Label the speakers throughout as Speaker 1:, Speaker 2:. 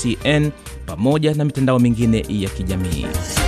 Speaker 1: TBCN pamoja na mitandao mingine ya kijamii.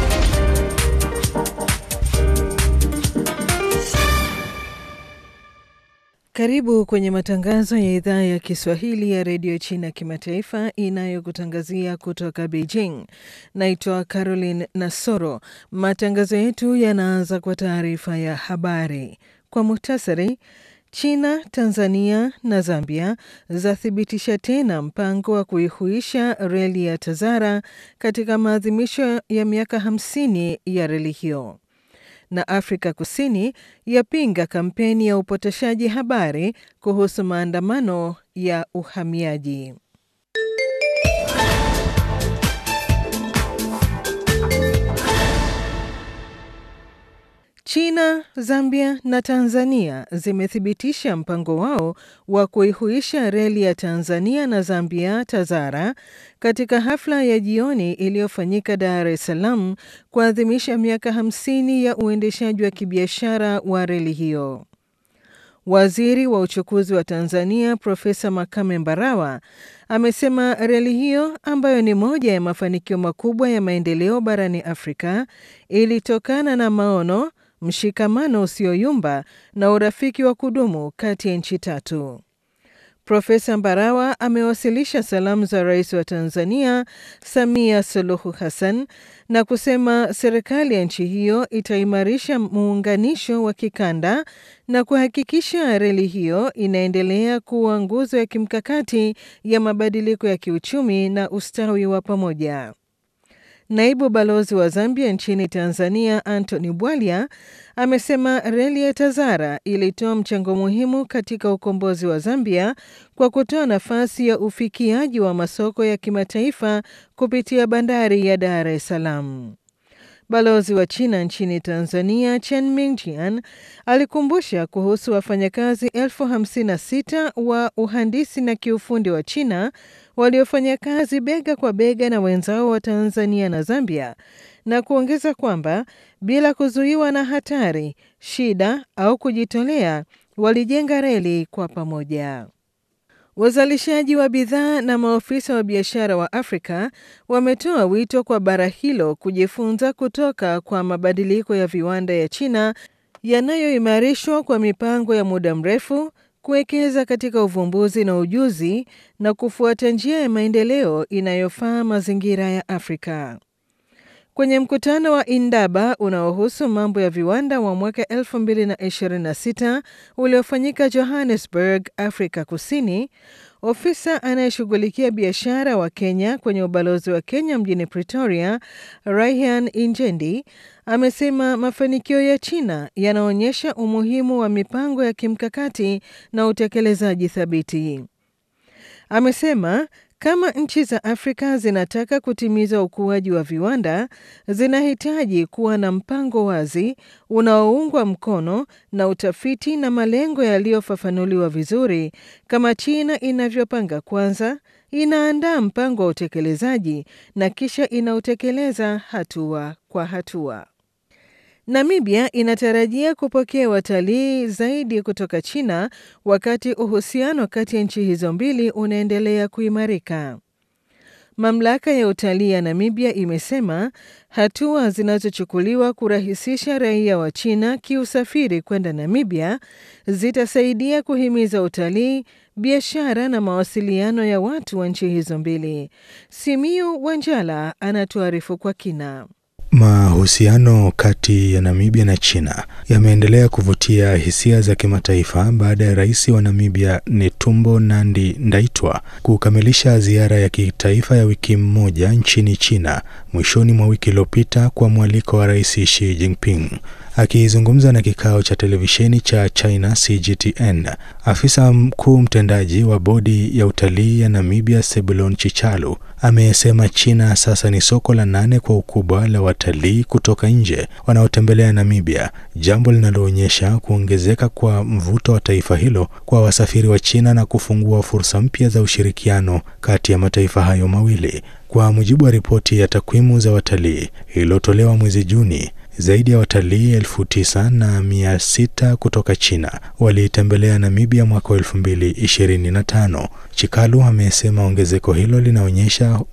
Speaker 2: Karibu kwenye matangazo ya idhaa ya Kiswahili ya redio China kimataifa inayokutangazia kutoka Beijing. Naitwa Caroline Nasoro. Matangazo yetu yanaanza kwa taarifa ya habari kwa muhtasari. China, Tanzania na Zambia zathibitisha tena mpango wa kuihuisha reli ya Tazara katika maadhimisho ya miaka 50 ya reli hiyo na Afrika Kusini yapinga kampeni ya upotoshaji habari kuhusu maandamano ya uhamiaji. China, Zambia na Tanzania zimethibitisha mpango wao wa kuihuisha reli ya Tanzania na Zambia Tazara katika hafla ya jioni iliyofanyika Dar es Salaam kuadhimisha miaka 50 ya uendeshaji wa kibiashara wa reli hiyo. Waziri wa uchukuzi wa Tanzania Profesa Makame Mbarawa amesema reli hiyo ambayo ni moja ya mafanikio makubwa ya maendeleo barani Afrika ilitokana na maono mshikamano usioyumba na urafiki wa kudumu kati ya nchi tatu. Profesa Mbarawa amewasilisha salamu za rais wa Tanzania Samia Suluhu Hassan na kusema serikali ya nchi hiyo itaimarisha muunganisho wa kikanda na kuhakikisha reli hiyo inaendelea kuwa nguzo ya kimkakati ya mabadiliko ya kiuchumi na ustawi wa pamoja. Naibu balozi wa Zambia nchini Tanzania Anthony Bwalya amesema reli ya Tazara ilitoa mchango muhimu katika ukombozi wa Zambia kwa kutoa nafasi ya ufikiaji wa masoko ya kimataifa kupitia bandari ya Dar es Salaam. Balozi wa China nchini Tanzania Chen Mingjian alikumbusha kuhusu wafanyakazi elfu hamsini na sita wa uhandisi na kiufundi wa China waliofanya kazi bega kwa bega na wenzao wa Tanzania na Zambia na kuongeza kwamba bila kuzuiwa na hatari, shida au kujitolea, walijenga reli kwa pamoja. Wazalishaji wa bidhaa na maofisa wa biashara wa Afrika wametoa wito kwa bara hilo kujifunza kutoka kwa mabadiliko ya viwanda ya China yanayoimarishwa kwa mipango ya muda mrefu kuwekeza katika uvumbuzi na ujuzi na kufuata njia ya maendeleo inayofaa mazingira ya Afrika. Kwenye mkutano wa Indaba unaohusu mambo ya viwanda wa mwaka 2026 uliofanyika Johannesburg, Afrika Kusini, ofisa anayeshughulikia biashara wa Kenya kwenye ubalozi wa Kenya mjini Pretoria, Raihan Injendi, amesema mafanikio ya China yanaonyesha umuhimu wa mipango ya kimkakati na utekelezaji thabiti. Amesema kama nchi za Afrika zinataka kutimiza ukuaji wa viwanda, zinahitaji kuwa na mpango wazi unaoungwa mkono na utafiti na malengo yaliyofafanuliwa vizuri, kama China inavyopanga kwanza, inaandaa mpango wa utekelezaji na kisha inautekeleza hatua kwa hatua. Namibia inatarajia kupokea watalii zaidi kutoka China wakati uhusiano kati ya nchi hizo mbili unaendelea kuimarika. Mamlaka ya utalii ya Namibia imesema hatua zinazochukuliwa kurahisisha raia wa China kiusafiri kwenda Namibia zitasaidia kuhimiza utalii, biashara na mawasiliano ya watu wa nchi hizo mbili. Simiu Wanjala anatuarifu kwa kina.
Speaker 3: Mahusiano kati ya Namibia na China yameendelea kuvutia hisia za kimataifa baada ya rais wa Namibia Netumbo Nandi Ndaitwa kukamilisha ziara ya kitaifa ya wiki moja nchini China mwishoni mwa wiki iliyopita kwa mwaliko wa Rais Xi Jinping. Akizungumza na kikao cha televisheni cha China CGTN, afisa mkuu mtendaji wa bodi ya utalii ya Namibia Sebulon Chichalu amesema China sasa ni soko la nane kwa ukubwa la watalii kutoka nje wanaotembelea Namibia, jambo linaloonyesha kuongezeka kwa mvuto wa taifa hilo kwa wasafiri wa China na kufungua fursa mpya za ushirikiano kati ya mataifa hayo mawili. Kwa mujibu wa ripoti ya takwimu za watalii iliyotolewa mwezi Juni, zaidi ya watalii elfu tisa na mia sita kutoka China waliitembelea Namibia mwaka wa elfu mbili ishirini na tano. Chikalu amesema ongezeko hilo linaonyesha